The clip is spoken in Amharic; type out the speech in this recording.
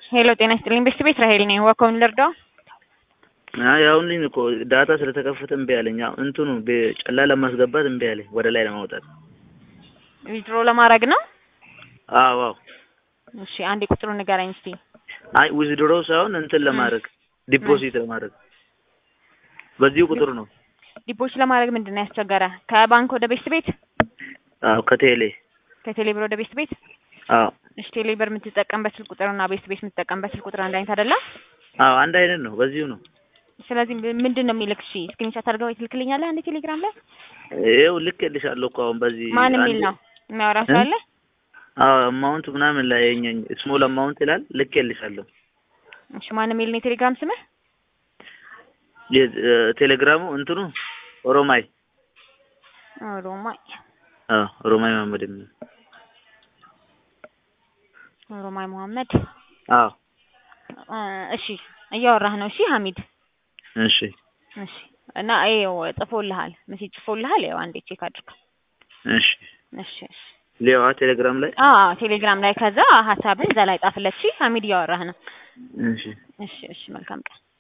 ሄሎ ጤና ይስጥልኝ ቤስት ቤት ራሄል ነኝ። ዋኮም ልርዳው? አይ አሁን ልኝ እኮ ዳታ ስለተከፈተ እምቢ አለኝ። አሁን እንትኑ ጨላ ለማስገባት እምቢ አለኝ፣ ወደ ላይ ለማውጣት። ዊዝድሮ ለማድረግ ነው? አዎ አዎ። እሺ አንዴ ቁጥሩን ንገረኝ እስቲ። አይ ዊዝድሮ ሳይሆን እንትን ለማድረግ ዲፖዚት ለማድረግ በዚሁ ቁጥር ነው። ዲፖዚት ለማድረግ ምንድን ነው ያስቸገረ? ከባንክ ወደ ቤስት ቤት? አዎ ከቴሌ ከቴሌ ብር ወደ ቤስት ቤት? አዎ እሺ ቴሌ ብር የምትጠቀምበት ስልክ ቁጥርና ቤስት ቤት የምትጠቀምበት ስልክ ቁጥር አንድ አይነት አይደለም? አዎ አንድ አይነት ነው። በዚሁ ነው። ስለዚህ ምንድን ነው የሚልክ? እሺ ስክሪንሾት አድርገው ትልክልኛለህ አንዴ ቴሌግራም ላይ? ይኸው ልኬልሻለሁ እኮ አሁን በዚህ ማን የሚል ነው የሚያወራ ሰው አለ? አዎ አማውንት ምናምን ላይ የኛ ስሞል አማውንት ይላል። ልኬልሻለሁ። እሺ ማን የሚል ነው የቴሌግራም ስምህ? ቴሌግራሙ እንትኑ ኦሮማይ ኦሮማይ አዎ ኦሮማይ መሀመድ የሚል ኦሮማይ መሀመድ አዎ እሺ እያወራህ ነው። እሺ ሀሚድ እሺ እሺ እና ይኸው ጽፎልሃል፣ ሜሴጅ ጽፎልሃል። ያው አንዴ ቼክ አድርገው። እሺ እሺ እሺ ሊያዋ ቴሌግራም ላይ አዎ ቴሌግራም ላይ ከዛ ሀሳብን እዛ ላይ ጻፍለት። እሺ ሀሚድ እያወራህ ነው። እሺ እሺ እሺ መልካም ቀን